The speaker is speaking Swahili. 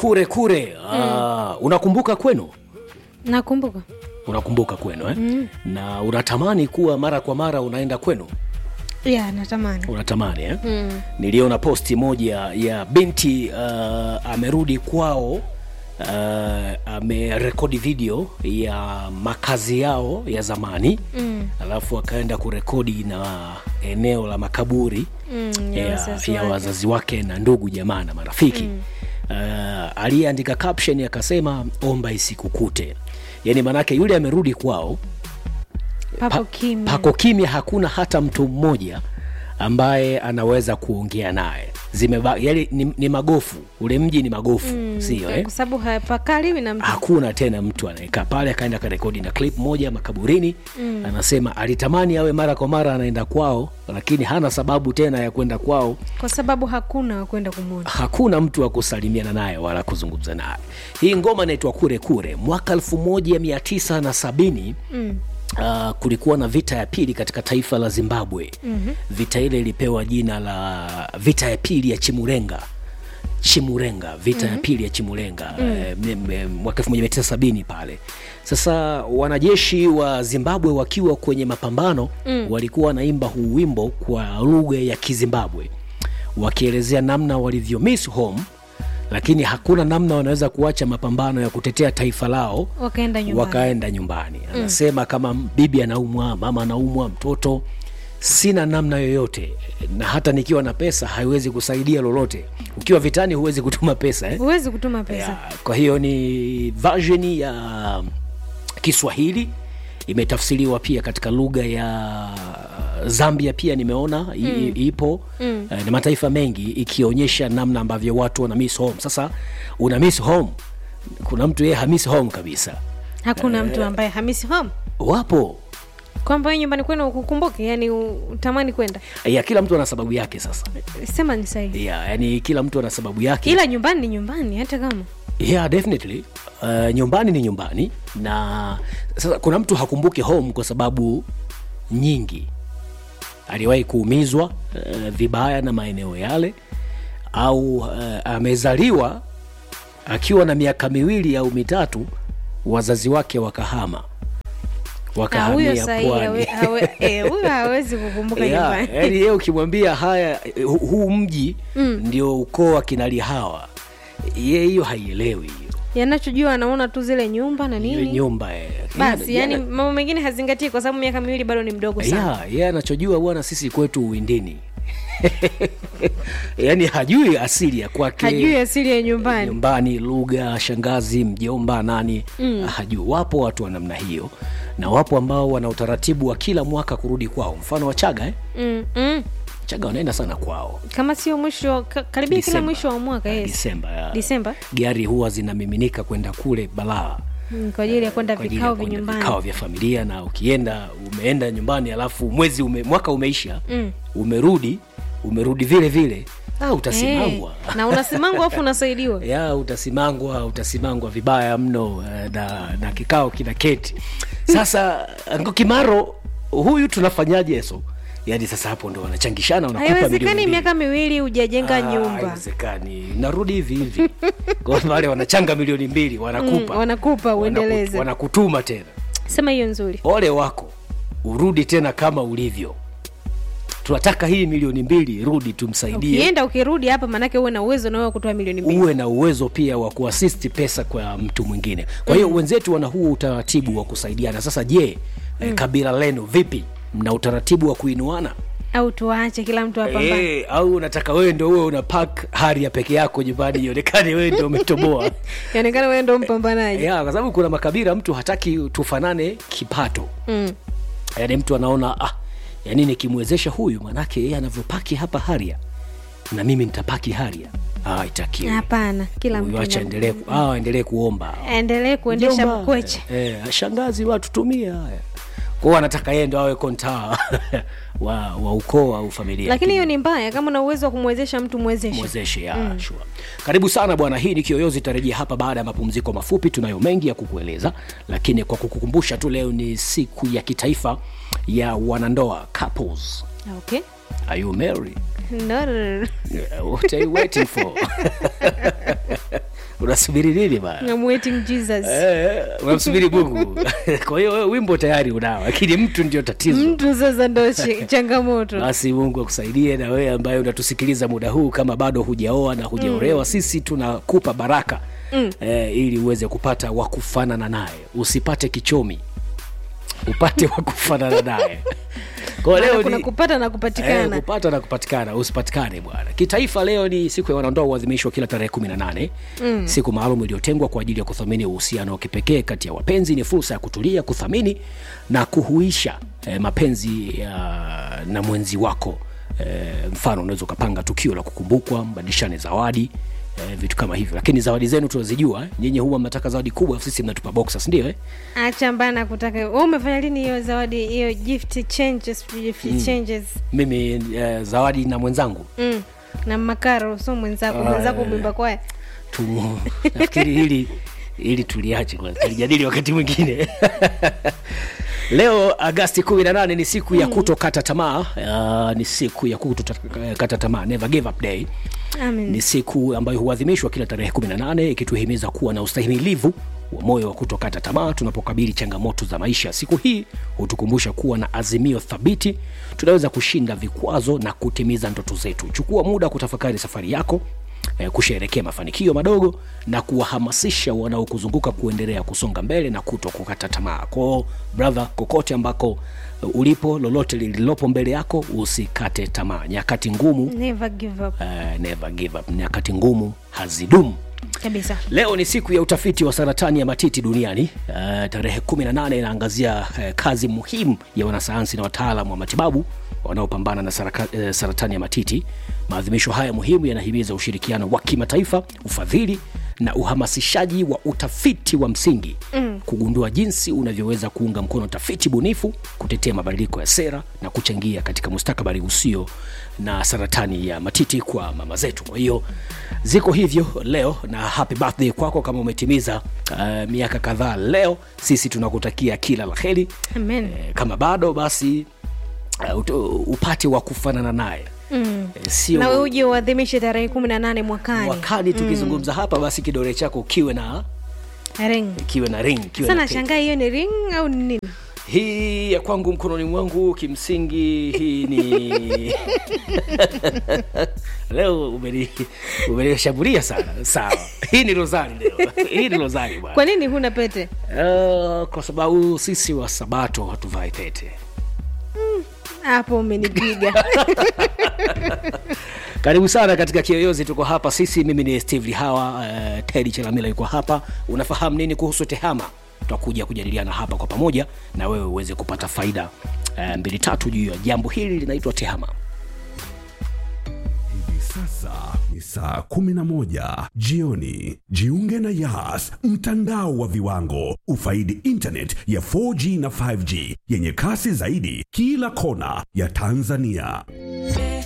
kure kure ah, unakumbuka kwenu nakumbuka unakumbuka kwenu eh? mm. na unatamani kuwa mara kwa mara unaenda kwenu ya natamani unatamani eh? mm. niliona posti moja ya binti uh, amerudi kwao uh, amerekodi video ya makazi yao ya zamani mm. alafu akaenda kurekodi na eneo la makaburi Mm, ya ya, wazazi ya wake. wazazi wake na ndugu jamaa na marafiki mm. uh, aliyeandika caption akasema omba isikukute yaani maanake yule amerudi kwao papo pa- kimya pako kimya hakuna hata mtu mmoja ambaye anaweza kuongea naye zimeba yani ni, ni magofu ule mji ni magofu mm, sio eh? kwa sababu hapakaliwi na mtu hakuna tena mtu anayekaa pale akaenda karekodi na clip moja makaburini mm. anasema alitamani awe mara kwa mara anaenda kwao lakini hana sababu tena ya kwenda kwao kwa sababu hakuna wa kwenda kumwona hakuna mtu wa kusalimiana naye wala kuzungumza naye hii ngoma inaitwa kure kure mwaka 1970 mm. Uh, kulikuwa na vita ya pili katika taifa la zimbabwe mm-hmm. vita ile ilipewa jina la vita ya pili ya chimurenga chimurenga vita mm-hmm. ya pili ya chimurenga mm. e, mwaka 1970 pale sasa wanajeshi wa zimbabwe wakiwa kwenye mapambano mm. walikuwa wanaimba huu wimbo kwa lugha ya kizimbabwe wakielezea namna walivyo miss home lakini hakuna namna wanaweza kuacha mapambano ya kutetea taifa lao wakaenda nyumbani wakaenda nyumbani anasema mm. kama bibi anaumwa mama anaumwa mtoto sina namna yoyote na hata nikiwa na pesa haiwezi kusaidia lolote ukiwa vitani huwezi kutuma pesa eh? huwezi kutuma pesa ya, kwa hiyo ni version ya kiswahili imetafsiriwa pia katika lugha ya zambia pia nimeona mm. ipo mm. na mataifa mengi ikionyesha namna ambavyo watu wana miss home sasa una miss home kuna mtu yeye hamiss home kabisa hakuna mtu ambaye hamisi home wapo kwamba wewe nyumbani kwenu ukukumbuke yani utamani kwenda ya kila mtu ana sababu yake sasa sema ni sahihi ya yani kila mtu ana sababu yake ila nyumbani ni nyumbani hata kama yeah definitely uh, nyumbani ni nyumbani na sasa kuna mtu hakumbuki home kwa sababu nyingi aliwahi kuumizwa uh, vibaya na maeneo yale au uh, amezaliwa akiwa na miaka miwili au mitatu wazazi wake wakahama Ah, huyo wakahamia sahihi hawe- pwani hawe- eh, huyo hawezi kukumbuka Yeah, nyumbani yaani yeye ukimwambia haya hu- huu mji mm. ndio ukoo wa kinalihawa ye hiyo haielewi hiyo yanachojua anaona tu zile nyumba na hiyo nini nyumba eh. basi Yeye- yani yeye- mambo mengine hazingatii kwa sababu miaka miwili bado ni mdogo sana ya yeye anachojua bwana sisi kwetu uwindini yaani hajui asili ya kwake hajui asili ya nyumbani nyumbani lugha shangazi mjomba nani mm. hajui wapo watu wa namna hiyo na wapo ambao wana utaratibu wa kila mwaka kurudi kwao mfano wa chaga eh? mm, mm. chaga wanaenda sana kwao kama sio mwisho ka- karibia kila Disemba. mwisho wa mwaka Eh, yes. disemba ya. disemba gari huwa zinamiminika kwenda kule balaa mm, kwa ajili ya kwenda kwa ajili ya vikao kwenda vinyumbani vikao vya familia na ukienda umeenda nyumbani alafu mwezi ume, mwaka umeisha mm. umerudi umerudi vile vile ah, utasimangwa Eh, na unasimangwa afu unasaidiwa ya utasimangwa utasimangwa vibaya mno eh, na, na kikao kina keti sasa Anko kimaro huyu tunafanyaje so yaani sasa hapo ndo wanachangishana wanakupa milioni haiwezekani mbili. miaka miwili hujajenga Ah, nyumba haiwezekani narudi hivi hivi kwa wale wanachanga milioni mbili wanakupa Mm, wanakupa Wanaku- uendeleze wanakutuma tena sema hiyo nzuri ole wako urudi tena kama ulivyo tunataka hii milioni mbili rudi tumsaidie ukienda ukirudi hapa maanake uwe na uwezo nawe wa kutoa milioni mbili uwe na uwezo pia wa kuasisti pesa kwa mtu mwingine kwa hiyo mm. wenzetu wana huo utaratibu wa kusaidiana sasa je mm. eh, kabila lenu vipi mna utaratibu wa kuinuana au tuache kila mtu apambane e, au unataka wewe ndo uwe una pak hari ya peke yako nyumbani ionekane wewe ndo umetoboa ionekana wewe ndo mpambanaji ya kwa sababu kuna makabila mtu hataki tufanane kipato mm. yaani mtu anaona ah, yani nikimwezesha huyu manake yeye anavyopaki hapa haria na mimi nitapaki haria ah, itakiwi hapana kila huyu mtu acha na- endelee ku- ah, endelee kuomba aendelee kuendesha Mjomba, mkweche eh, eh, shangazi watutumie haya kwao anataka yeye ndo awe kontaa wa, wa ukoo au familia lakini hiyo ni mbaya kama una uwezo wa kumwezesha mtu mwezeshe mwezeshe ya mm. sure. karibu sana bwana hii ni kiyoyozi itarejea hapa baada ya mapumziko mafupi tunayo mengi ya kukueleza lakini kwa kukukumbusha tu leo ni siku ya kitaifa ya wanandoa couples okay are you married no, no, no. what are you waiting for Una- unasubiri nini bana I'm waiting Jesus. Eh, unamsubiri mungu kwa hiyo wewe wimbo tayari unao lakini mtu ndio tatizo Mtu sasa ndo chi- changamoto. basi mungu akusaidie na wewe ambaye unatusikiliza muda huu kama bado hujaoa na hujaolewa mm. sisi tunakupa baraka mm. eh, ili uweze kupata wakufanana naye usipate kichomi upate wakufanana naye kwa Maana leo kuna ni kupata na Eh, kupatikana. kupata na kupatikana usipatikane bwana kitaifa leo ni siku ya wanandoa huadhimishwa kila tarehe kumi na nane mm. siku maalum iliyotengwa kwa ajili ya kuthamini uhusiano wa kipekee kati ya wapenzi ni fursa ya kutulia kuthamini na kuhuisha eh, mapenzi ya na mwenzi wako eh, mfano unaweza ukapanga tukio la kukumbukwa mbadilishane zawadi eh, vitu kama hivyo lakini zawadi zenu tunazijua eh. nyinyi huwa mnataka zawadi kubwa sisi mnatupa boxers ndio eh? Acha mbana kutaka. Wewe umefanya lini hiyo zawadi hiyo gift changes gift changes? mimi eh, zawadi na mwenzangu Mm. Na makaro so mwenzako Ah, mwenzako eh. mwimba kwaya. tu nafikiri hili ili tuliache kwanza tulijadili wakati mwingine leo agasti 18 ni siku ya kutokata tamaa uh, ni siku ya kutokata tamaa never give up day Amen. ni siku ambayo huadhimishwa kila tarehe 18 ikituhimiza kuwa na ustahimilivu wa moyo wa kutokata tamaa tunapokabili changamoto za maisha siku hii hutukumbusha kuwa na azimio thabiti tunaweza kushinda vikwazo na kutimiza ndoto zetu chukua muda kutafakari safari yako eh, kusherekea mafanikio madogo na kuwahamasisha wanaokuzunguka kuendelea kusonga mbele na kuto kukata tamaa kwao brother kokote ambako eh, ulipo lolote lililopo mbele yako usikate tamaa nyakati ngumu Never give up. uh, never give up nyakati ngumu hazidumu Kabisa. leo ni siku ya utafiti wa saratani ya matiti duniani uh, tarehe 18 inaangazia uh, kazi muhimu ya wanasayansi na wataalam wa matibabu wanaopambana na saraka, uh, saratani ya matiti maadhimisho haya muhimu yanahimiza ushirikiano wa kimataifa ufadhili na uhamasishaji wa utafiti wa msingi mm. kugundua jinsi unavyoweza kuunga mkono tafiti bunifu kutetea mabadiliko ya sera na kuchangia katika mustakabali usio na saratani ya matiti kwa mama zetu kwa hiyo ziko hivyo leo na happy birthday kwako kama umetimiza uh, miaka kadhaa leo sisi tunakutakia kila la heri Amen. eh, kama bado basi uh, uto- upate wa kufanana naye mm. eh, sio Na wewe uje uadhimishe tarehe kumi na nane mwakani. wakati tukizungumza hapa basi kidole chako kiwe na Ring. kiwe na ring kiwe Sana na pete. shangaa hiyo ni ring au ni nini? hii ya kwangu mkononi mwangu kimsingi hii ni leo umeni- umenishambulia sana sawa hii ni rozari leo hii ni rozari bwana Kwa nini huna pete? uh, kwa sababu sisi wa sabato hatuvai pete Hapo umenipiga. karibu sana katika kiyoyozi tuko hapa sisi mimi ni steve lihawa uh, tedi chelamila yuko hapa unafahamu nini kuhusu tehama tutakuja kujadiliana hapa kwa pamoja na wewe uweze kupata faida uh, mbili tatu juu ya jambo hili linaitwa tehama Hivi sasa ni saa 11 jioni. Jiunge na Yas, mtandao wa viwango. Ufaidi internet ya 4G na 5G yenye kasi zaidi kila kona ya Tanzania.